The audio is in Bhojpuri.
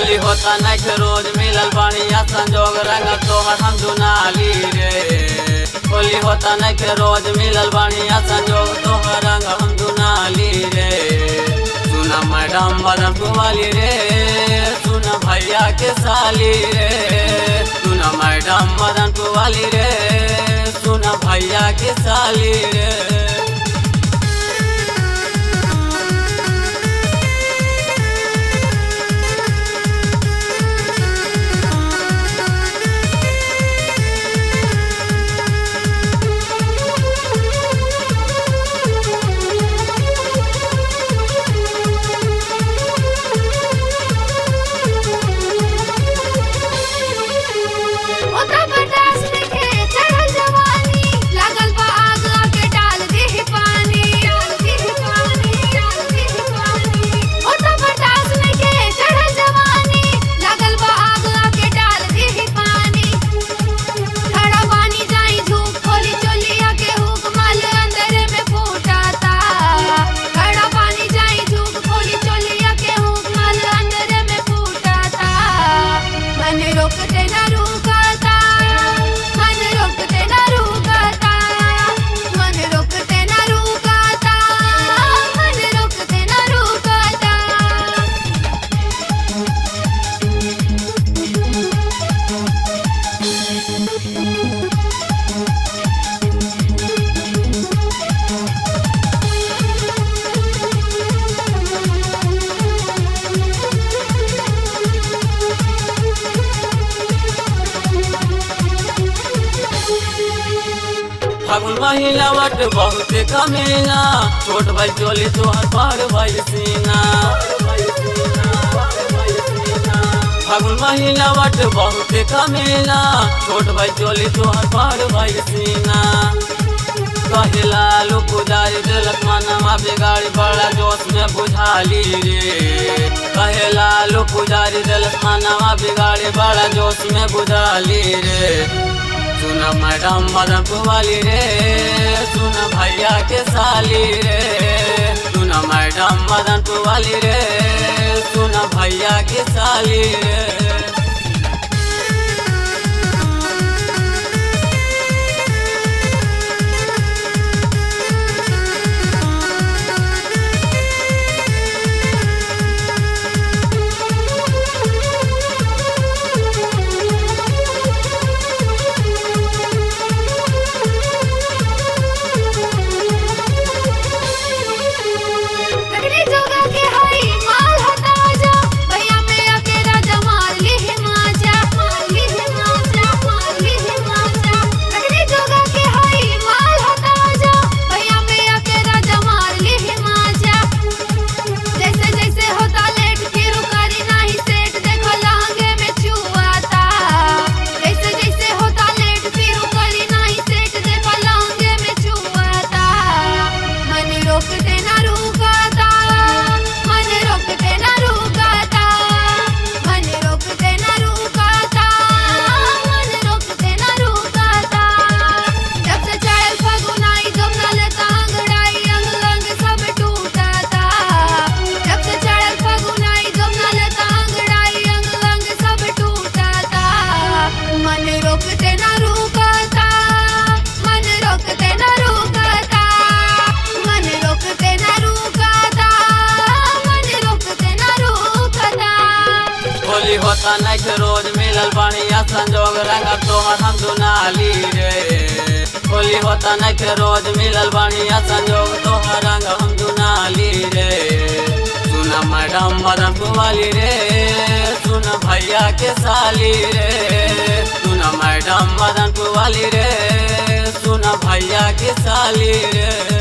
होली होता नहीं रोज मिलल बढ़िया संजोग रंग तोहर हम दुनाली रे होली होता नहीं रोज मिलल बढ़िया संजोग तोहर रंग हम दुनाली रे सुन मैडम बदन कुमाली रे सुन भैया के साली रे सुन मैडम मदन कुमाली रे सुन भैया के साली रे ओता बटास देखे चढ़ल जवानी लागल बा आग आके डाल दे पानी डाल दे पानी डाल दे पानी ओता बटास देखे चढ़ल जवानी लागल बा आग आके डाल दे पानी खड़ा पानी जाई झूक खोली चोलिया के हुक माल अंदर में फूटाता खड़ा पानी जाई झूक खोली चोलिया के हुक माल अंदर में फूटाता मन रोकते ना रुकाता मन रोकते ना रुकाता मन रोकते ना रुकाता मन रोकते ना रुकाता फागुन महिला वट बहुत कमेला छोट भाई चोली तोहर बड़ भाई सीना फागुन महिला वट बहुत कमेला छोट भाई चोली तोहर बड़ भाई सीना कहिला लो पुजारी दिलक मनवा बिगाड़ी बड़ा जोश में बुझाली रे कहेला लो पुजारी दिलक मनवा बिगाड़ी बड़ा जोश में बुझाली रे सुन मैडम मदन कुमारी रे सुन भैया के साली रे सुन मैडम मदन कुमारी रे सुन भैया के साली रे लगनी जोगा के हई माल हटा जा भैया में आके राजा मार ली है माजा मार ली है माजा मार ली है माजा लगनी जोगा के हई माल हटा जा भैया में आके राजा मार ली है माजा जैसे जैसे होता लेट फिर करी नहीं सेट देखो लहंगे में छुआता जैसे जैसे होता लेट फिर करी नहीं सेट देखो लहंगे में छुआता मन रोकते ना रुकाता मन रोकते ना रुकाता मन रोकते ना रुकाता मन रोकते ना रुकाता जब से चढ़ल फगुन आई जब नल तांगड़ाई अंग अंग सब टूटाता जब से चढ़ल फगुन आई जब नल तांगड़ाई अंग अंग सब टूटाता मन रोकते ना रुकाता मन रोकते ना रुकाता मन रोकते ना रुकाता मन रोकते ना रुकाता होली होता नहीं रोज मिलल बढ़िया संजोग रंग तोहर हम दुनाली रे होली होता नहीं रोज मिलल बढ़िया संजोग तोहर रंग हम दुनाली रे सुन मैडम मदन कुमारी रे सुन भैया के साली रे सुन मैडम मदन कुमारी रे सुन भैया के साली रे